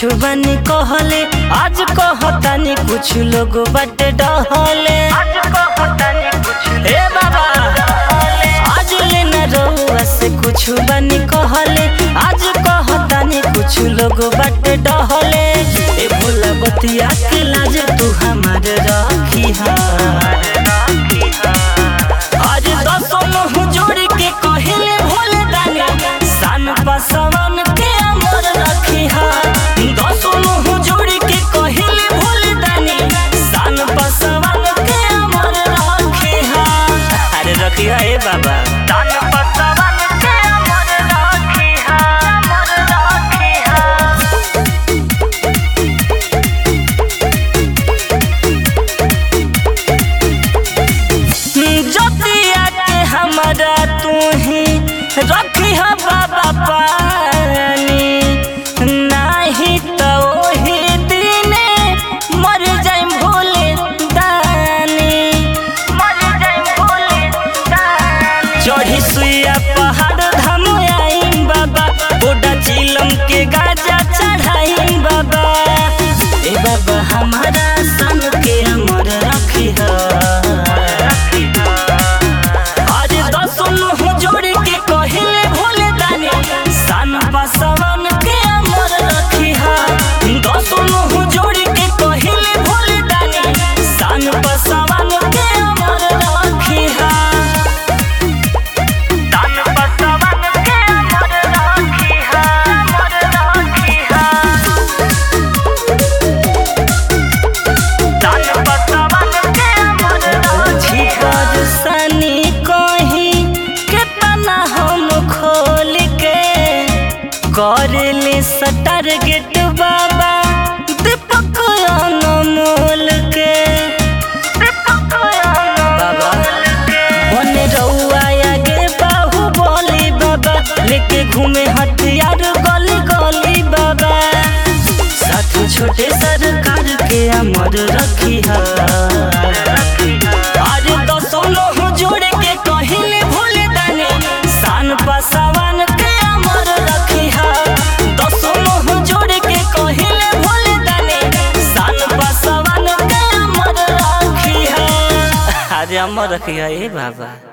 कुछ बनी कहले आज कहतानी कुछ लोग बटे डहले आज कहतानी कुछ ए बाबा आज लेना रहुआ से कुछ बनी कहले आज कहतानी कुछ लोग बटे डहले ए भोला बतिया के लाज तू हमारे रखी आज दसों मुँह जोड़ के कहले भोले दानी सान पसवन के अमर रखी दसों मुँह जोड़ के कहले भोले दानी सान पसवन के अमर रखी अरे रखी ए बाबा सान पसवन के अमर रखी अमर रखी जतिया के हमारा तू ही रखी है बाबा पानी नहीं तो ओही दिने मर जाए भोले दानी मर जाए भोले दानी चढ़ी सुइया पहाड़ धाम आई बाबा बोडा चिलम के गाजा चढ़ाई बाबा ए बाबा हमारा सन के अमर रखी आज दसों मुँह जोड़ के कहले भोले दानी सन बसवन के अमर रखी दसों मुँह जोड़ के कहले भोले दानी सन बसवन के अमर रखी सन बसवन के अमर रखी अमर रखी सनी कहीं केतना हम खोल के करले टारगेट बाबा दीपक अनमोल के बाबा बने रउआ आगे बाहु बोली बाबा लेके घूमे हथियार गली गली बाबा साथ छोटे सरकार के अमर रखी आज दसों लोग जोड़ के कहले भोले दानी सान पसावन के अमर रखी दसों लोग जोड़ के कहले भोले दानी सान पसावन के अमर रखी अरे अमर रखी ए बाबा